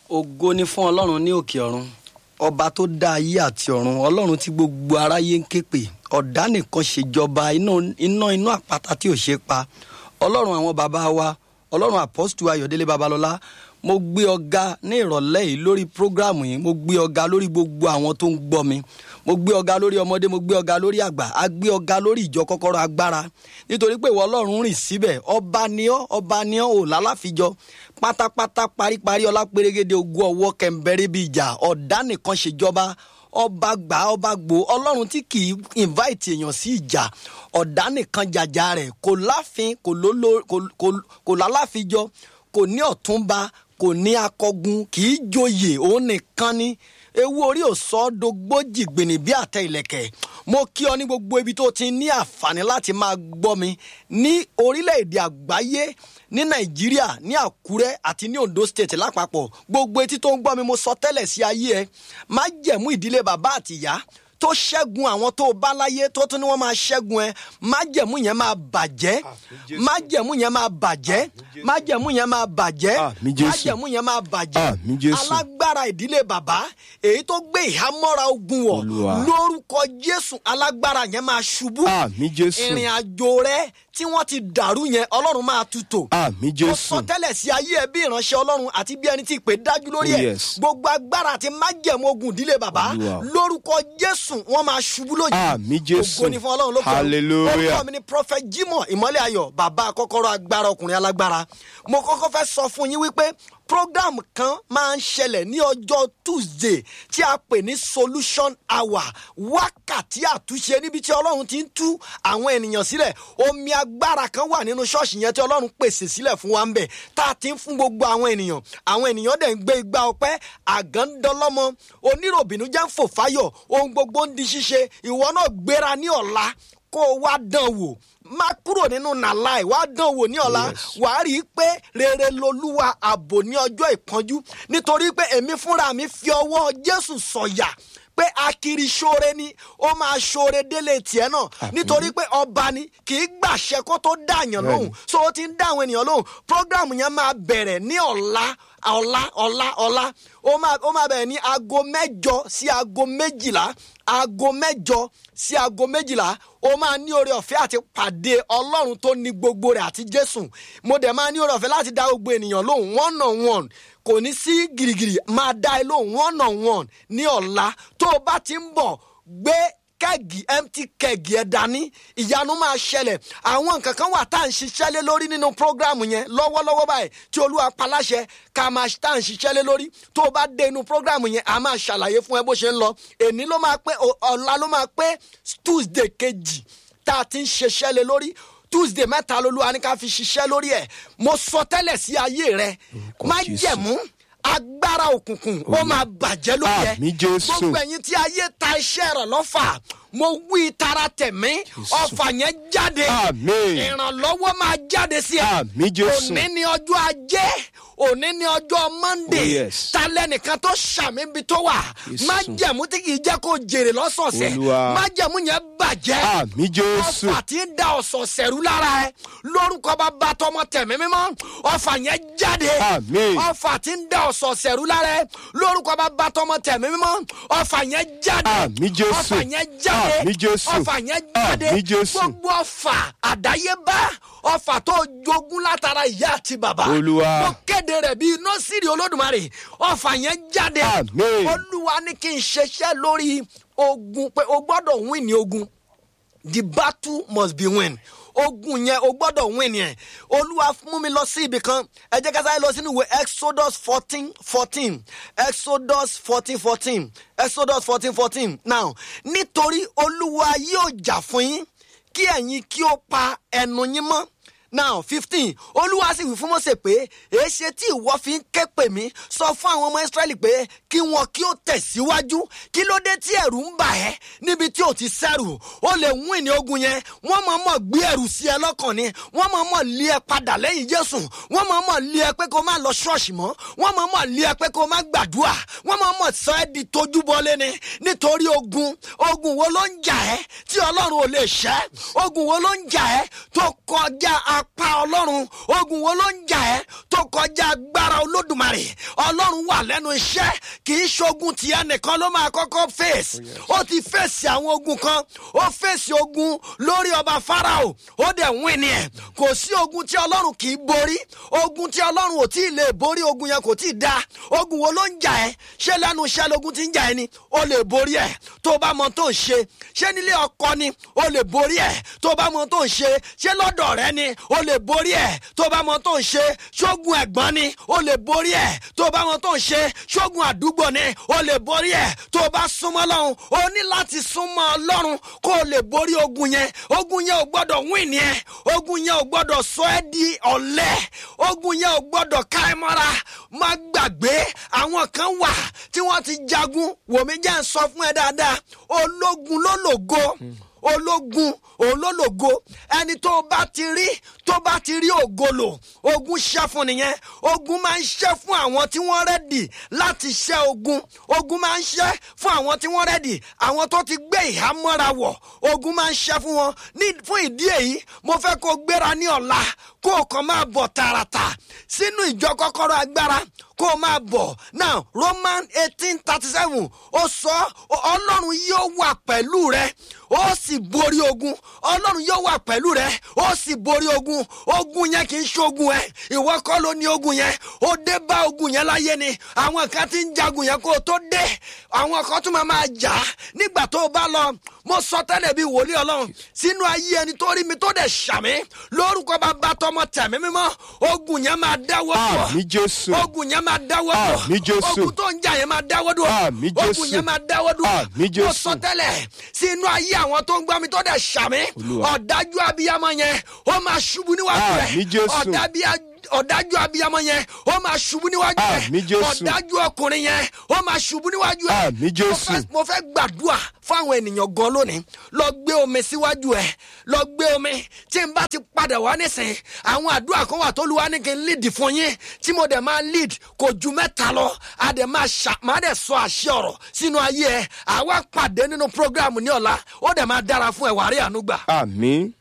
ògo ni fún ọlọ́run ní òkè ọ̀run ọba tó dá ayé àti ọ̀run ọlọ́run tí gbogbo aráyé ń ké pè ọ̀dá nìkan ṣèjọba iná iná inú àpáta tí ò ṣe pa ọlọ́run àwọn bàbá wa ọlọ́run àpọ́sítù ayọ̀délé babalọ́lá mo gbé ọ̀gá ní ìrọ̀lẹ́ yìí lórí prógráàmù yìí mo gbé ọ̀gá lórí gbogbo àwọn tó ń gbọ́ mi mo gbé ọ̀gá lórí ọmọdé mo gbé ọ̀gá lórí àgbà a gbé ọ̀gá lórí ìjọ kọ́kọ́rọ́ agbára nítorí pé ìwọ ọlọ́run rìn síbẹ̀ ọba ni ọ́ ọba ni ọ́ ò lálàfijọ́ pátápátá paríparí ọlá pérégede ogún ọwọ́ kẹ̀mbẹ́rẹ́ bíi ìjà ọ̀dá nìkan ṣèjọba ọba gbà ọba gbò ọlọ́run tí kì í invite èèyàn sí ìjà ọ̀dá nìkan jàjà rẹ̀ kò láfin kò lóló kò lálàfijọ́ kò ní ọ̀túnba kò ní akọgun kì í joyè òun nìkan ni ewu orí òsọ dogbójì gbìnì bí àtẹ ìlẹ̀kẹ̀ mo kí ọ ní gbogbo ibi tó ti ní àǹfààní láti máa gbọ́ mi ní orílẹ̀-èdè àgbáyé ní nàìjíríà ní àkúrẹ́ àti ní ondo state lápapọ̀ gbogbo etí tó ń gbọ́ mi mo sọ tẹ́lẹ̀ sí ayé ẹ má jẹ̀mú ìdílé bàbá àtìyá tó ṣẹ́gun àwọn tó bá láyé tó tún ní wọ́n máa ṣẹ́gun ẹ májẹ̀mú yẹn máa bàjẹ́ májẹ̀mú yẹn máa bàjẹ́ májẹ̀mú yẹn máa bàjẹ́ májẹ̀mú yẹn máa bàjẹ́ alágbára ìdílé bàbá èyí tó gbé ìhámọ́ra ogun wọ̀ lórúkọ jésù alágbára yẹn máa ṣubú ìrìn àjò rẹ tí wọ́n ti dàrú yẹn ọlọ́run máa tutò mo sọ tẹ́lẹ̀ sí ayé ẹ bí ìránṣẹ́ ọlọ́run àti bí ẹni tí ìpè dájú lórí ẹ gbogbo agbára àti májẹ̀mú ogun ìdílé bàbá lórúkọ jésù jésù wọn máa ṣubú lójijì àmì jésù ògo ni fún ọlọ́run ló kọ́ hallelujah orúkọ mi ni prophet jimoh ìmọ́lẹ̀ ayọ̀ bàbá kọ́kọ́rọ́ agbára ọkùnrin alágbára mo kọ́kọ́ fẹ́ sọ fún yín wípé program kan máa ń ṣẹlẹ̀ ní ọjọ́ tuesday tí a pè ní solution hour wákàtí àtúnṣe níbi tí ọlọ́run ti ń tú àwọn ènìyàn sílẹ̀ omi agbára kan wà nínú ṣọ́ọ̀ṣì yẹn tí ọlọ́run pèsè sílẹ̀ fún wa ń bẹ̀ tá a ti ń fún gbogbo àwọn ènìyàn àwọn ènìyàn dẹ̀ ń gbé igbá ọpẹ́ àgándọ́lọ́mọ oníròbìnú jẹ́ ń fò fáyọ̀ ohun gbogbo ń di ṣíṣe ìwọ náà gbéra ní ọ̀la kó o wá dán wò má kúrò nínú nàláì wá dán wò ní ọ̀la wàá rí i pé rere lolúwa ààbò ní ọjọ́ ìpọ́njú nítorí pé èmi fúnra mi fi ọwọ́ jésù sọ̀yà pé akiri ṣoore ni ó máa ṣoore délé tiẹ̀ náà nítorí pé ọba ni kì í gbàṣẹ kó tó dáàyàn lóhùn so ó ti ń dá àwọn ènìyàn lóhùn program yẹn máa bẹ̀rẹ̀ ní ọ̀la ọ̀la ọ̀la ọ̀la ó máa ó máa bẹ̀rẹ̀ ní aago mẹ́jọ sí aago méjìlá aago mẹ́jọ sí aago méjìlá ó máa ní oore ọ̀fẹ́ àti pàdé ọlọ́run tó ní gbogbo rẹ̀ àti jésù mo dẹ̀ máa ní oore ọ̀fẹ́ láti dá gbogbo ènìyàn lóhùn one on one kò ní sí gìrìgìrì máa dá ẹ lóhùn one on one ní ọ̀la tó o bá ti ń bọ̀ gbé kẹ́ẹ̀gì empty kẹ́ẹ̀gì ẹ̀ dání ìyanu máa ṣẹlẹ̀ àwọn nǹkan kan wà tá à ń ṣiṣẹ́ lé lórí nínú prógrámù yẹn lọ́wọ́lọ́wọ́ báyìí tí olúwa paláṣẹ ká máa tá à ń ṣiṣẹ́ lé lórí tó o bá dé inú prógrámù yẹn a máa ṣàlàyé fún ẹ bó ṣe ń lọ èní ló máa pé ọ̀la ló máa pé tuesday kejì tá a ti ń ṣiṣẹ́ lé lórí tuesday mẹ́ta lolúwa ní ká fi ṣiṣẹ́ lórí ẹ̀ mo sọ tẹ́lẹ̀ sí ayé rẹ má jẹ̀mú agbára òkùnkùn ó máa bàjẹ́ lórí ẹ àmì jésù gbogbo ẹ̀yin tí ayé ta iṣẹ́ rẹ̀ lọ́fà mo wí tara tẹ̀mí ọfà yẹn jáde Àmín. ìrànlọ́wọ́ máa jáde sí ẹ Àmì Jésù. òní ni ọjọ́ ajé òní ni ọjọ́ monday Oh, yes. talẹ́ nìkan tó ṣàmì ibi tó wà Jésù. má jẹ̀mú tí kì í jẹ́ kó jèrè lọ́sọ̀ọ̀sẹ̀ Olúwa. má jẹ̀mú yẹn bàjẹ́ àmì jésù ọfà tí ń da ọ̀sọ̀ọ̀sẹ̀ rú lára ẹ lórúkọ bá bá tọmọ tẹ̀mí mímọ́ ọfà yẹn jáde Àmín. ọfà tí ń da ọ̀sọ̀ọ̀sẹ̀ rú lára ẹ lórúkọ bá bá tọmọ tẹ̀mí mímọ́ ọfà yẹn jáde Àmì Jésù. ọfà yẹn jáde Àmì Jésù. ọfà yẹn jáde Àmì Jésù. gbogbo ọfà àdáyébá ọfà tó jogún látara ìyá àti bàbá Olúwa. mo kéde rẹ̀ bíi nọ́sìrì olódùmarè ọfà yẹn jáde Àmín. olúwa ní kí n ṣiṣẹ́ lórí ogun pé o gbọ́dọ̀ win ní ogun the battle must be win ogun yẹn o gbọ́dọ̀ win yẹn olúwa mú mi lọ sí ibì kan ẹ jẹ́ ká sáré lọ sínú ìwé exodus fourteen fourteen exodus fourteen fourteen exodus fourteen fourteen now nítorí olúwa yóò jà fún yín kí ẹ̀yin kí ó pa ẹnu yín mọ́ now fifteen olúwa sì wí fún mọ́sẹ̀ pé èéṣe tí ìwọ fi ń ké pè mí sọ fún àwọn ọmọ israẹli pé kí wọn kí ó tẹ̀síwájú kí ló dé tí ẹ̀rù ń bà ẹ́ níbi tí ò ti sẹ́rù ó lè wún ìní ogun yẹn wọ́n mọ̀ mọ̀ gbé ẹ̀rù sí ẹ lọ́kàn ni wọ́n mọ̀ mọ̀ lé ẹ padà lẹ́yìn jésù wọ́n mọ̀ mọ̀ lé ẹ pé kó má lọ ṣọ́ọ̀ṣì mọ́ wọ́n mọ̀ mọ̀ lé ẹ pé kó má gbàdúrà wọ́n mọ̀ mọ̀ sọ ẹ́ di tojúbọlé ni nítorí ogun ogun wo ló ń jà ẹ́ tí ọlọ́run ò lè ṣẹ́ ogun wo ló ń jà ẹ́ tó kọjá apá ọlọ́run ogun wo ló ń jà ẹ́ tó kọjá agbára olódùmarè ọlọ́run wà lẹ́nu iṣẹ́ kì í ṣogun tìyẹ nìkan ló máa kọ́kọ́ fèsì ó ti fèsì àwọn ogun kan ó fèsì ogun lórí ọba farao ó dẹ̀ wín ni ẹ̀ kò sí ogun tí ọlọ́run kì í borí ogun tí ọlọ́run ò tí ì lè borí ogun yẹn kò tí ì da ogun wo ló ń jà ẹ́ ṣé lẹ́nu iṣẹ́ lógun ti ń jà ẹ́ ni ó lè borí ẹ̀ tó bá mọ tó ń ṣe ṣé nílé ọkọ ni ó lè borí ẹ̀ tó bá mọ tó ń ṣe ṣé lọ́dọ̀ rẹ ni ó lè borí ẹ̀ tó bá mọ tó ń ṣe ṣógun ẹ̀gbọ́n ni ó lè borí ẹ̀ tó bá mọ tó ń ṣe ṣógun àdúgbò ni ó lè borí ẹ̀ tó bá súnmọ́ lọ́hùn ó ní láti súnmọ́ ọlọ́run kó o lè borí ogun yẹn ogun yẹn ò gbọ́dọ̀ wín ni ẹ ogun yẹn ò gbọ́dọ̀ sọ ẹ́ di ọ̀lẹ ogun yẹn ò gbọ́dọ̀ ká ẹ mọ́ra má gbàgbé àwọn kan wà tí wọ́n ti jagun wòmí jẹ́ ń sọ fún ẹ dáadáa ológun ló lògo ológun òun ló lògo ẹni tó bá ti rí tó bá ti rí ògolo ogun ṣẹ́ fún nìyẹn ogun máa ń ṣẹ́ fún àwọn tí wọ́n rẹ́dì láti ṣẹ́ ogun ogun máa ń ṣẹ́ fún àwọn tí wọ́n rẹ́dì àwọn tó ti gbé ìhámọ́ra wọ̀ ogun máa ń ṣẹ́ fún wọn ní fún ìdí èyí mo fẹ́ kó gbéra ní ọ̀la kó o kàn máa bọ̀ tààràtà sínú ìjọ kọ́kọ́rọ́ agbára kó o máa bọ̀ now roman eighteen thirty seven ó sọ ọlọ́run yóò wà pẹ̀lú rẹ ó sì borí ogun ọlọ́run yóò wà pẹ̀lú rẹ ó sì borí ogun ogun yẹn kì í ṣogun ẹ ìwọ kọ́ ló ní ogun yẹn ó dé bá ogun yẹn láyé ni àwọn kan ti ń jagun yẹn kó o tó dé àwọn kan tún máa máa jà á nígbà tó o bá lọ mo sọ tẹ́lẹ̀ bí wòlíì ọlọ́run sínú ayé ẹni tó rí mi tó dẹ̀ ṣàmì lórúkọ bàbá tọmọ tẹ̀mí mímọ́ ogun yẹn máa dáwọ́ dùn Àmì Jésù. ogun yẹn máa dáwọ́ dùn Àmì Jésù. ogun tó ń jà yẹn máa dáwọ́ dùn Àmì Jésù. ogun yẹn máa dáwọ́ dùn Àmì mo Jésù. sọ tẹ́lẹ̀ sínú ayé àwọn tó ń gbọ́ mi tó dẹ̀ ṣàmì Olúwa. ọ̀dájú abiyamọ yẹn ó máa ṣubú níwájú rẹ̀ Àmì Jésù. ọ̀dábíyá- ọ̀dájú abiyamọ yẹn ó máa ṣubú níwájú rẹ̀ Àmì Jésù. ọ̀dájú ọkùnrin yẹn ó máa ṣubú níwájú rẹ̀ Àmì Jésù. Mo fẹ́- mo fẹ́ gbàdúrà fáwọn ènìyàn gan lónìí lọ gbé omi síwájú ẹ lọ gbé omi tí n bá ti padà wá nísìnyí àwọn àdúrà kan wà tó lu wá ní kí n lead fún yín tí mo dẹ̀ máa lead kò ju mẹ́ta lọ a dẹ̀ máa ṣà máa dẹ̀ sọ àṣẹ ọ̀rọ̀ sínú ayé ẹ àwa pàdé nínú program ní ọ̀la ó dẹ̀ máa dára fún ẹ wàá rí àánú gbà. Àmì.